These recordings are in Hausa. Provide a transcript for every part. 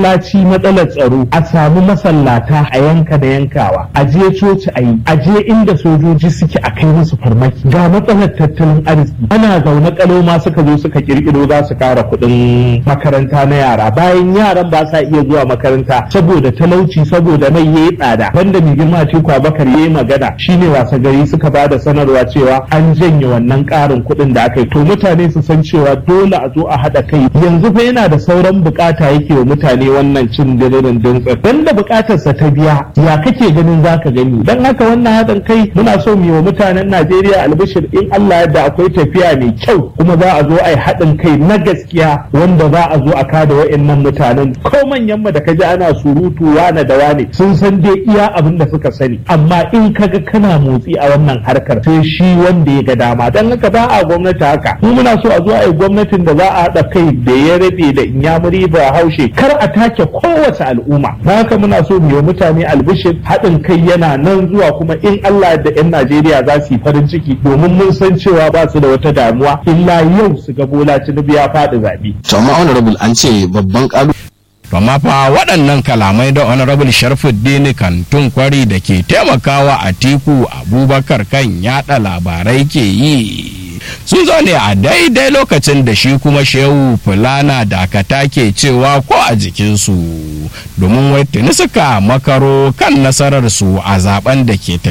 laci matsalar tsaro a samu masallata a yanka da yankawa a je coci a yi a je inda sojoji suke a kai musu farmaki ga matsalar tattalin arziki ana zaune kalo ma suka zo suka kirkiro za su kara kuɗin makaranta na yara bayan yaran ba sa iya zuwa makaranta saboda talauci saboda mai yayi tsada banda mai girma Atiku Abubakar yayi magana shine wasa gari suka ba da sanarwa cewa an janye wannan karin kuɗin da aka yi to mutane su san cewa dole a zo a haɗa kai yanzu fa yana da sauran bukata yake wa mutane wannan cin diririn dintsa dan da bukatarsa ta biya ya kake ganin zaka gani dan haka wannan haɗin kai muna so mu yi wa mutanen Najeriya albishir in Allah yadda akwai tafiya mai kyau kuma za a zo a yi haɗin kai na gaskiya wanda za a zo a kada wa'annan mutanen ko manyan mu da kaji ana surutu wane da wane sun san dai iya abin da suka sani amma in kaga kana motsi a wannan harkar sai shi wanda ya ga dama dan haka ba a gwamnati haka mu muna so a zo a yi gwamnatin da za a haɗa kai da ya rabe da inyamuri ba haushe kar a take kowace al'umma na haka muna so mu yi mutane albishir haɗin kai yana nan zuwa kuma in Allah da 'yan Najeriya za su yi farin ciki domin mun san cewa ba su da wata damuwa illa yau su ga Bola Tinubu ya faɗi zaɓe. to amma honorable an ce babban kalu To amma fa waɗannan kalamai da honorable Sharfuddin Kantun Kwari da ke taimakawa a tiku Abubakar kan yaɗa labarai ke yi. Sun zo ne a daidai lokacin da shi kuma Shehu Fulana Dakata ke cewa ko a jikinsu domin wai tuni suka makaro kan nasararsu a zaben da ke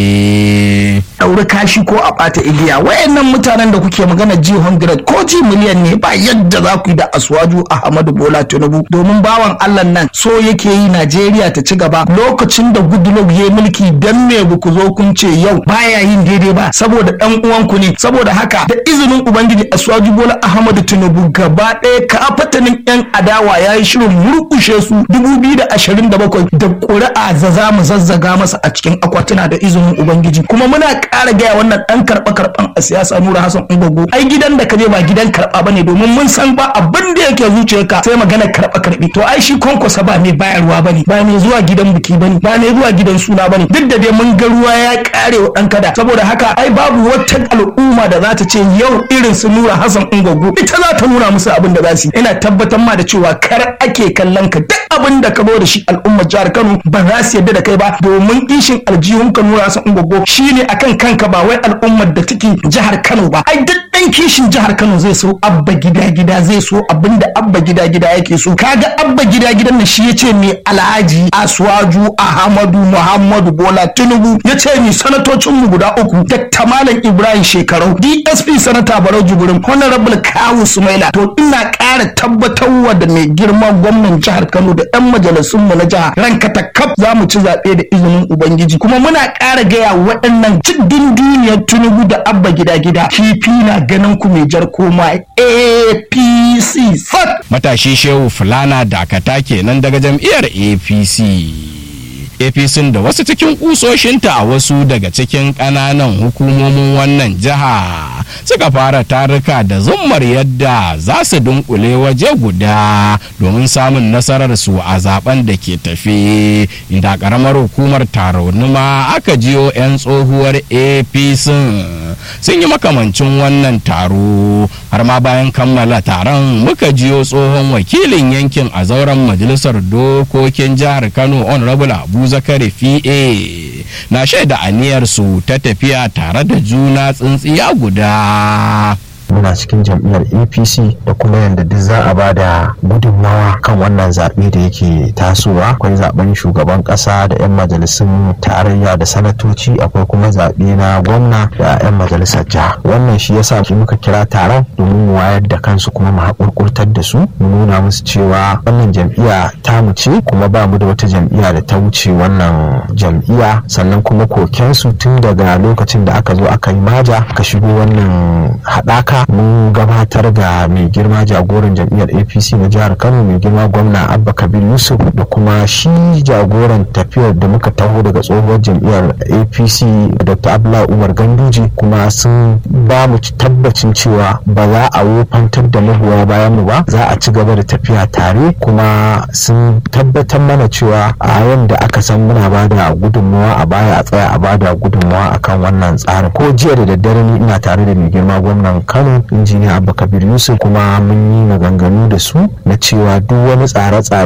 tafe. ɗauri kashi ko a ɓata igiya wayannan mutanen da kuke magana ji 100 ko ji miliyan ne ba yadda za ku yi da aswaju ahmadu bola tinubu domin bawan allah nan so yake yi najeriya ta ci gaba lokacin da goodluck ya mulki dan me ba ku zo kun ce yau baya yin daidai ba saboda ɗan uwanku ne saboda haka da izinin ubangiji aswaju bola ahmadu tinubu gaba ɗaya kafatanin yan adawa ya yi shirin murƙushe su 2027 da ƙuri'a za za mu zazzaga masa a cikin akwatuna da izinin ubangiji kuma muna ƙara gaya wannan ɗan karɓa karɓan a siyasa nura hassan ungogo ai gidan da ka je ba gidan karɓa bane domin mun san ba abin da yake zuciyarka sai magana karɓa karɓi to ai shi kwankwasa ba mai bayarwa bane ba mai zuwa gidan biki bane ba mai zuwa gidan suna bane duk da dai mun ga ruwa ya ƙare wa ɗan kada saboda haka ai babu wata al'umma da za ta ce yau irin su nura hassan ungogo ita za ta nuna musu abin da za su yi ina tabbatar ma da cewa kar ake kallon ka duk abin da ka zo da shi al'ummar jihar kano ba za su yarda da kai ba domin ishin aljihun ka nura hassan ungogo shine akan kanka ba wai al'ummar da take jihar Kano ba ai duk dan kishin jihar Kano zai so abba gida gida zai so abinda abba gida gida yake so kaga abba gida gidan nan shi yace mai alhaji Aswaju Ahmadu Muhammadu Bola Tinubu yace ni sanatocin mu guda uku Dr. Malam Ibrahim Shekarau DSP sanata Barau Jibrin Honorable Kawu Sumaila to ina ƙara tabbatarwa da mai girma gwamnan jihar Kano da 'yan majalisun mu na jiha ranka ta kaf za mu ci zaɓe da izinin Ubangiji kuma muna ƙara gaya waɗannan cikin duniyar Tinubu da Abba gida gida kifi na ganin ku mai jar koma APC sat Matashi Shehu Fulana Dakata kenan daga jam'iyyar APC. APC da wasu cikin kusoshinta a wasu daga cikin ƙananan hukumomin wannan jiha suka fara taruka da zummar yadda za su dunkule waje guda domin samun nasarar su a zaben da ke tafe inda ƙaramar hukumar taronuma aka jiyo 'yan tsohuwar APC sun yi makamancin wannan taro har ma bayan kammala taron muka jiyo tsohon wakilin yankin a zauren majalisar dokokin jihar Kano honorable Abu zakari fi'e na shaida aniyarsu ta tafiya tare da juna tsintsiya guda muna cikin jam'iyyar apc da kuma yadda duk za a ba da gudunmawa kan wannan zaɓe da yake tasowa akwai zaɓen shugaban ƙasa da 'yan majalisun tarayya da sanatoci akwai kuma zaɓe na gwamna da 'yan majalisar jiha wannan shi yasa shi muka kira taron domin mu wayar da kansu kuma mu haƙurƙurtar da su mu nuna musu cewa wannan jam'iyya ta mu ce kuma ba mu da wata jam'iyya da ta wuce wannan jam'iyya sannan kuma kokensu tun daga lokacin da aka zo aka yi maja ka shigo wannan haɗaka mun gabatar da mai girma jagoran jam'iyyar apc na jihar kano mai girma gwamna abba kabir yusuf da kuma shi jagoran tafiyar da muka taho daga tsohuwar jam'iyyar apc dr abdullahi umar ganduje kuma sun ba mu tabbacin cewa ba za a wofantar da magoya bayan mu ba za a ci gaba da tafiya tare kuma sun tabbatar mana cewa a yanda aka san muna ba da gudunmawa a baya a tsaya a ba da gudunmawa akan wannan tsarin ko jiya da daddare ni ina tare da mai girma gwamnan kano injiniya abba kabir yusuf kuma mun yi maganganu da su na cewa duk wani tsare-tsare